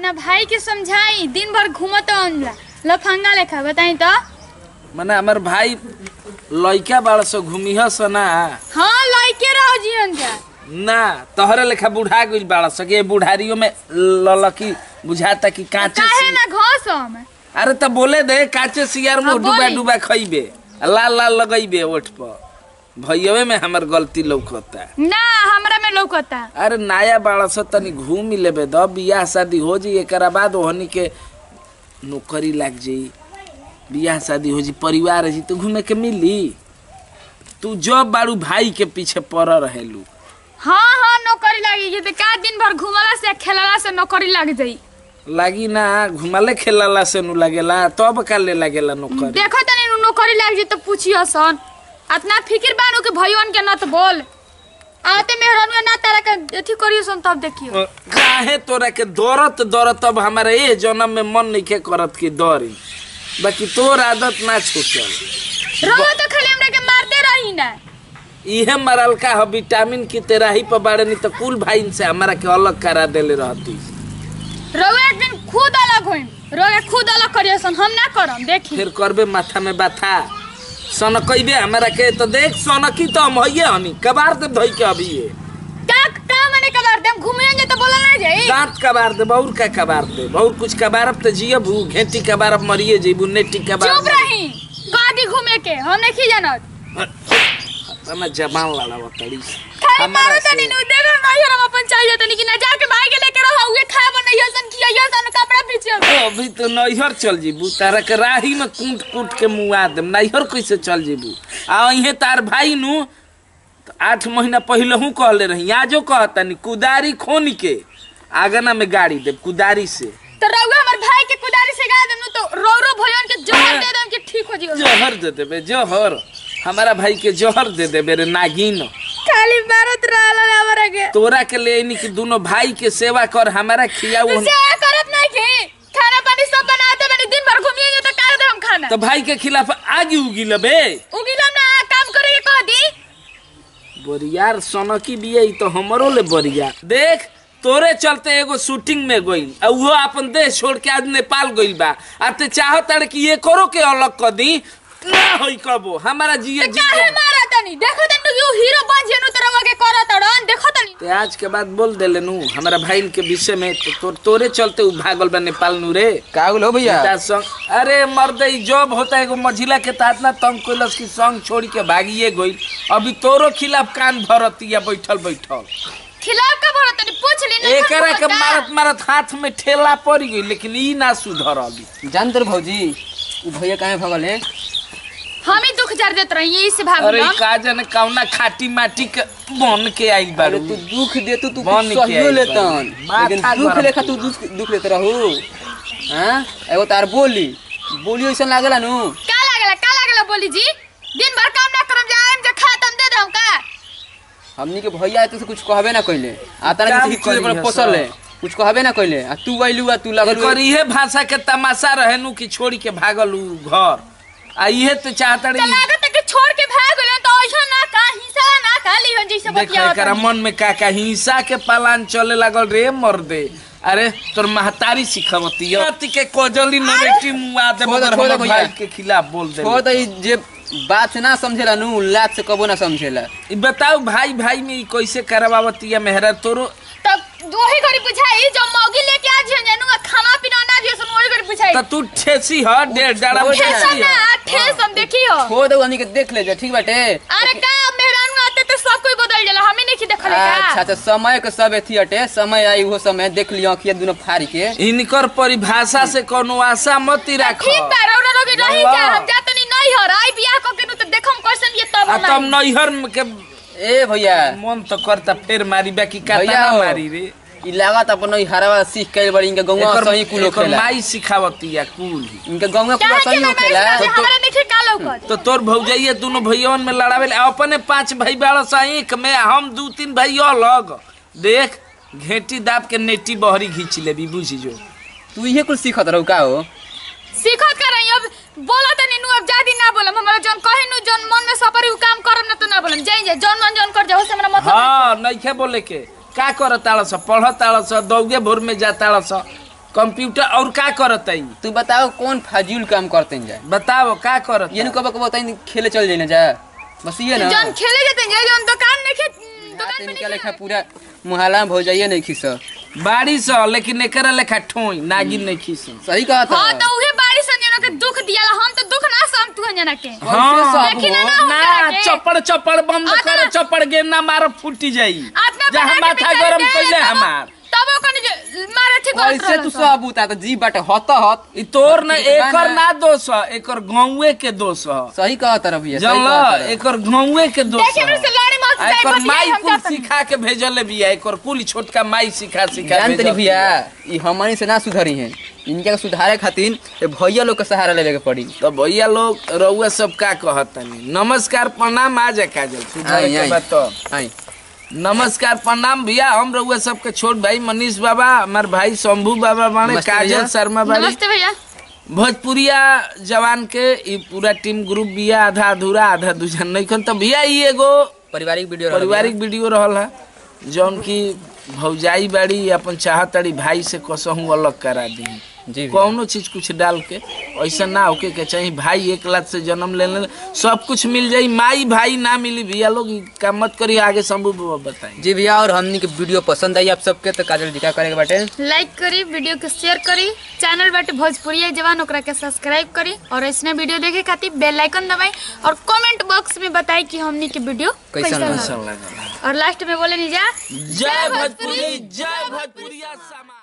अपना भाई के समझाई दिन भर घूमत अनला लफंगा लेखा बताई तो मने हमर भाई लइका बाड़ सो घूमिह स ना हाँ लइके रहो जीवन जा ना तोहरे लेखा बुढ़ा गइल बाड़ सो के बुढ़ारियों में ललकी बुझाता कि कांचे काहे सी ना घोस हम अरे त बोले दे कांचे सियार में हाँ, डूबा बोली। डूबा खइबे आ लाल लाल लगइबे ओठ पर भैयवे में हमर गलती लौकता ना हमरा में लौकता अरे नया बाड़ा स तनी घूम ही लेबे द बियाह शादी हो जी एकरा बाद ओहनी के नौकरी लाग जाई बियाह शादी हो जी परिवार है जी तो घूमे के मिली तू जब बाड़ू भाई के पीछे पड़ रहेलू हाँ हाँ नौकरी लागी ये का दिन भर घूमला से खेलला से नौकरी लग जाई लागी ना घुमाले खेलाला से नु लागेला तब का ले लागेला नौकरी देखो तनी नु नौकरी लग जाई तो पूछियो सन अतना फिक्र बानू के भइयोन के न तो बोल आते मेहरान ना तारा के अथी करियो सन तब देखियो काहे तोरा के दौड़त दौड़त अब हमारे ए जन्म में मन नहीं के करत की दौड़ी बाकी तोर आदत ना छूटल रोवा तो खाली हमरा के मारते रही ना इहे मरल का ह विटामिन की तेराही पर बाड़े नहीं तो कुल भाई से हमारा के अलग करा देले रहती रोवा एक दिन खुद अलग होइम रोवा खुद अलग करियो सन हम ना करम देखी फिर करबे माथा में बाथा सनकइबे हमारा के तो देख सनकी तो हम हइये हनी कबार दे धोई के अभी ये का का मने कबार देम घूमे जे तो बोला ना जाई दांत कबार दे बहुत का कबार दे बहुत कुछ कबारब तो जियबू घेटी कबारब मरिए जेबू नेटी कबार चुप रही गादी घूमे के हम नहीं जानत मैं जबान लड़ा तड़ी खाली हमारा मारो से- तनी नु देखो नहीं हम अपन चाहिए तनी कि ना जाके भाई के लेके रहो उहे खाए बनइयो सन खियाइयो सन कपड़ा पीछे ओ, अभी तो नैहर चल जीबू तारा के राही में कूट कूट के मुआ देम नैहर कैसे चल जीबू आ इहे तार भाई नु तो आठ महीना पहले हूँ कहले रही आजो कहतनी कुदारी खोन के आगना में गाड़ी दे कुदारी से तो रउआ हमर भाई के कुदारी से गा देनु तो रो रो भइयोन के जहर दे देम कि ठीक हो जियो जहर दे देबे जहर हमारा भाई के जहर दे देबे रे नागिन खाली मारत रहल हमरा के तोरा के ले आइनी कि दोनों भाई के सेवा कर हमारा खियाऊ तू से करत नहीं की खाना पानी सब बनाते बनी दिन भर घूमिए तो कर दे हम खाना तो भाई के खिलाफ आगे उगी लबे उगिलम ना काम करे के कह दी बरियार सनकी बिया ई तो हमरो ले बरिया देख तोरे चलते एगो शूटिंग में गइल आ उहो अपन देश छोड़ के आज नेपाल गइल बा आ ते चाहत कि ये करो के अलग कर दी ना होई कबो हमारा जिए जी काहे मारा तनी देखो तनी यू हीरो बन जेनु तो रउआ के करत अड़न देखो तनी ते आज के बाद बोल देले नु हमारा भाई के विषय में तो तोर तोरे चलते उ भागल बा नेपाल नु रे का हो भैया पिता संग अरे मर्द ई जॉब होता है एगो मझिला के तात ना तंग कोइलस की संग छोड़ के भागिए गइल अभी तोरो खिलाफ कान भरतिया बैठल बैठल खिलाफ का बोला तनी पूछ ली ना एकरा के मारत मारत हाथ में ठेला पड़ गई लेकिन ई ना सुधर अभी जान तर भौजी उ भैया काहे भगल है हम ही दुख जार देत रही यही से भाग अरे हम का जाने कौना खाटी माटी के बन के आइल अरे बारू तू दुख दे तू तू बन कुछ के सहियो आई लेतन बारी। लेकिन माथा दुख गरम लेखा तू दुख दुख लेत रहू हां एगो तार बोली बोली ऐसन लागेला नु का लागला का लागला बोली जी दिन भर काम ना करम जाएम जे खातम दे दम का हमनी के भैया तो कुछ कहबे ना कइले आता ना काम किसी चीज पर करी है पोसल सब। है कुछ कहबे ना कइले आ तू आइलू आ तू लागल एकर इहे भाषा के तमाशा रहे नु कि छोड़ी के भागल उ घर आ इहे तो चाहता तो रही लागत है कि छोड़ के भाग गइल तो ऐसा ना का हिस्सा ना का लिहन जैसे देख बतिया एकरा मन में का का हिंसा के पालान चले लागल रे मर्दे अरे तोर महतारी सिखवती है के कोजली नरेटी मुआ दे छोड़ दे, मगर छोड़ दे हमर भैया। भाई के खिलाफ बोल दे छोड़ दे जे बात ना समझेला नु लात से कबो ना समझेला ई बताओ भाई भाई में ई कैसे करवावती है मेहरा तोरो तब वही घड़ी बुझाई जो मौगी लेके आ जियन जानू खाना पीना ना दियो सुन वही घड़ी बुझाई त तू ठेसी ह डेढ़ डाड़ा में ठेसा ठेसा ठेसी ना ह ठेस हम देखियो छोड़ दे हमनी के देख ले जा ठीक बाटे अरे का मेहरान आते तो सब कोई बदल जाला हमें नहीं देखले अच्छा का अच्छा समय के सब एथी अटे समय आई वो समय देख लियो अखिया दुनो फाड़ के इनकर परिभाषा से कोनो आशा मत राख ठीक बा रौरा लोग रही वाह। जा हम जातनी नहीं हर आई बियाह क के नु तो देखम कैसन ये तब आ ना तब नैहर में के ए भैया मन तो करता फेर मारी बाकी भैया काता हो। मारी रे ई लागत अपन ई हरावा सीख के बड़ी इनके गौवा एकर सही कुल एकर खेला माई सिखावती है कुल इनके गौवा कुल काहे सही के हो ना खेला नहीं हमरा नहीं का लौकत तो तोर भौजाइये दोनों भैयवन में लड़ावे अपने पांच भाई बाड़ एक में हम दू तीन भाई अलग देख घेटी दाब के नेटी बहरी घींच लेबी बुझी जो तू इहे कुल सीखत रहू का हो सीखत कर रही अब बोला तनी नु अब जादी ना बोलम हमरा जन कहे नु जन मन में सपरी उ काम करम ना तो ना बोलम जाई जा जन मन जन कर जा से हमरा मतलब हाँ नइखे बोले के का कर ताड़ स पढ़ ताड़ स दौगे भोर में जा ताड़ स कंप्यूटर और का करत है तू बताओ कौन फाजिल काम करते हैं जाए बताओ का करत ये नु कब कब बताई खेले चल जाए ना जा बस ये ना जौन खेले जाते हैं जौन दुकान नहीं खे दुकान हाथ में निकाले नहीं खा पूरा मुहाला में हो जाइए नहीं खिस बारिश ह लेकिन एकरा लेखा ठोई नागिन नहीं खीस सही कहा था हाँ तो उहे बारिश संजना के दुख दियाला हम तो दुख ना सम तू जना के हाँ सब देखी ना हो। ना ना हमरा के। चपड़ चपड़ बंद आता- कर चपड़ गे ना मार फूटी जाई आत्मा जहाँ बना के माथा बिचारी गरम दे, कइले तबो- हमार तबो कनी जे मारे ठीक करत ऐसे तू सब उता तो जी बाटे हत हत ई तोर न दुकान एकर है। ना दोष ह एकर गाँवे के दोष ह सही कहा तरफ ये सही जानल कहा तरफ। एकर गाँवे के दोष देखिए मेरे से लाड़ी मौत आ जाए एकर बस माई यही हम कुल चाहते हैं। सिखा के भेजल बिया एकर कुल छोटका माई सिखा सिखा जानते भेजल नहीं भैया बिया। ये हमारी से ना सुधरी है इनके सुधारे खातिर ये भैया लोग का सहारा लेवे के पड़ी तो भैया लोग रउआ सब का कहतनी नमस्कार प्रणाम आ जा काजल सुधार आई, के आई। बात तो आई नमस्कार प्रणाम भैया हम रउआ सबके छोट भाई मनीष बाबा हमार भाई शंभू बाबा बाणे नमस्ते काजल भैया। शर्मा बाड़ी नमस्ते भैया भोजपुरिया जवान के ई पूरा टीम ग्रुप बिया आधा अधूरा आधा दूजन नहीं तो भैया ई एगो पारिवारिक वीडियो रहल पारिवारिक वीडियो रहल है जौन की भौजाई बाड़ी अपन चाहताड़ी भाई से कसहूँ अलग करा दी भैया। जी भैया। कौनो चीज कुछ डाल के ऐसा ना होके के चाहिए भाई एक लाख से जन्म ले ले सब कुछ मिल जाई माई भाई ना मिली भैया लोग ई काम मत करी आगे शंभू बाबा बताई जी भैया और हमनी के वीडियो पसंद आई आप सबके तो काजल जी का करे के बाटे लाइक करी वीडियो के शेयर करी चैनल बाटे भोजपुरिया जवान ओकरा के सब्सक्राइब करी और ऐसने वीडियो देखे खातिर बेल आइकन दबाई और कमेंट बॉक्स में बताई कि हमनी के वीडियो कैसन कैसा लगा? लगा अच्छा लगा और लास्ट में बोले नहीं जा जय भोजपुरी जय भोजपुरिया समाज